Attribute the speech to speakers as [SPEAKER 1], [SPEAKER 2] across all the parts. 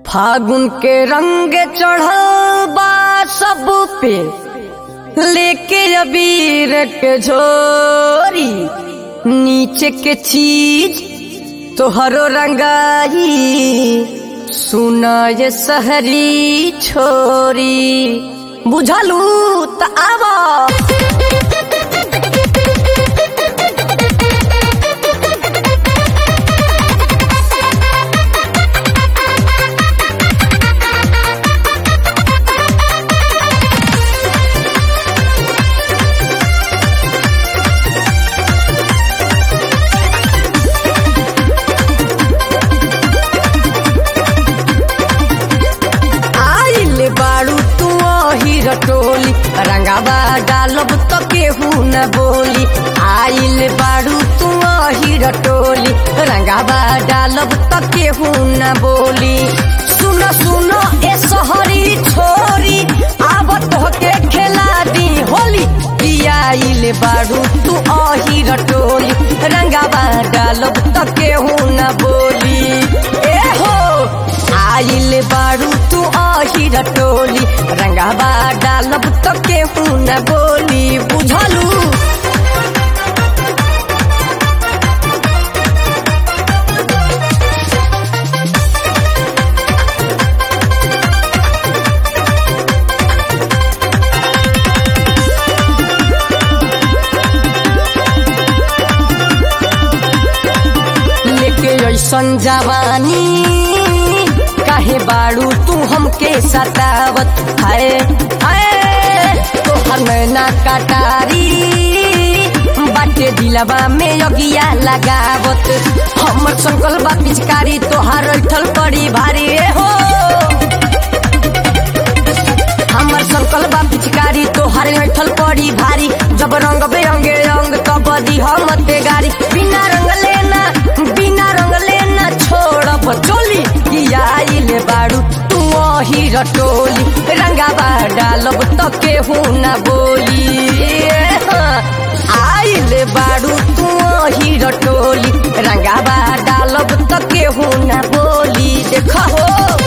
[SPEAKER 1] फागुन के रंग चढ़ल बा सब पे लेके अबीर के झोरी नीचे के चीज तोहरो रंगाई सुना ये सहरी छोरी बुझलू त आवा आइल बाड़ू तू ही रटोली रंगाबा डालब तो केहू न बोली आइल बाड़ू तू ही रटोली रंगाबा डालब तो केहू न बोली सुन सुन ए सहरी छोरी आवत होके खेला दी होली आइल बाड़ू तू अही रटोली रंगाबा डालब तो केहू न बोली ए हो आइल बारू तू अही रटोली रंगाबा डालब तो केहू न बोली बुझलू लेके ऐसन जवानी काहे बाड़ू तू हमके सतावत है है तोहर नैना कटारी बाटे दिलवा में अगिया लगावत हमर संकल बा पिचकारी तोहार ऐठल पड़ी भारी हो हमर संकल बा पिचकारी तोहार ऐठल पड़ी भारी जब रंग बेरंगे रंग तब दी हम ते गारी बिना रंग लेना बिना रंग लेना छोड़ब चोली कि आइल बाड़ू तू ही रटोली रंगाबा डालब तो केहू न बोली आइल बाड़ू तू ही रटोली रंगाबा डालब तो केहू न बोली देख हो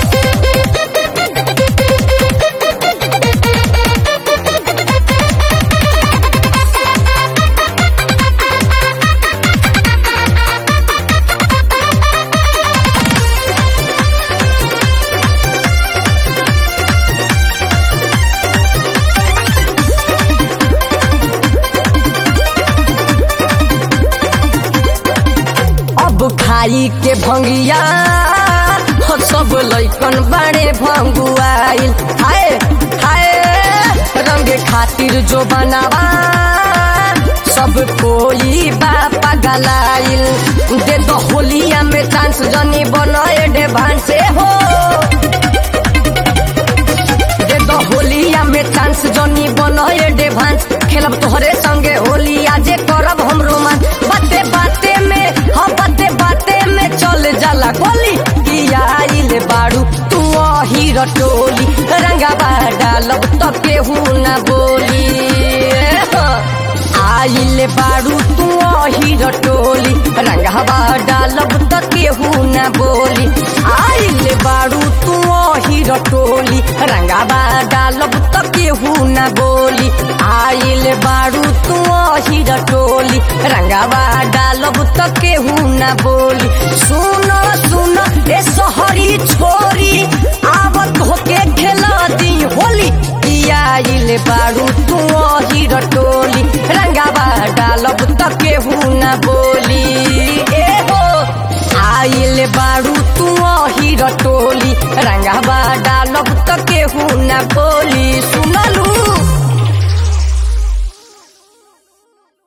[SPEAKER 1] अब खाई के भंगिया हो सब लैकन बड़े भंगुआइल हाय हाय रंगे खातिर जो बनावा सब कोई बापा गलाइल दे दो होलिया में चांस जनी बनाए डे भान से हो दे दो होलिया में चांस जनी बनाए डे भान खेलब तोहरे संगे होली आजे करब हम रोमान बाते बाते में हाँ बाते बाते में चल जाला गोली किया आइल बाड़ू तू ही रटोली रंगाबा डालब तो केहू न बोली आइल बाड़ू तू ही रटोली रंगाबा डालब तो केहू न बोली आइल बाड़ू तू ही रटोली रंगाबा डालब तो केहू न बोली आइल बाड़ू तू ही रटोली रंगाबा डालब तो केहू न बोली सुन सुन ए सहरी छोरी आवत होके खेला दी होली आइल बाड़ू तू ही रटोली रंगाबा डालब तो केहू न बोली ए हो आइल बाड़ू तू ही रटोली रंगाबा डालब तो केहू न बोली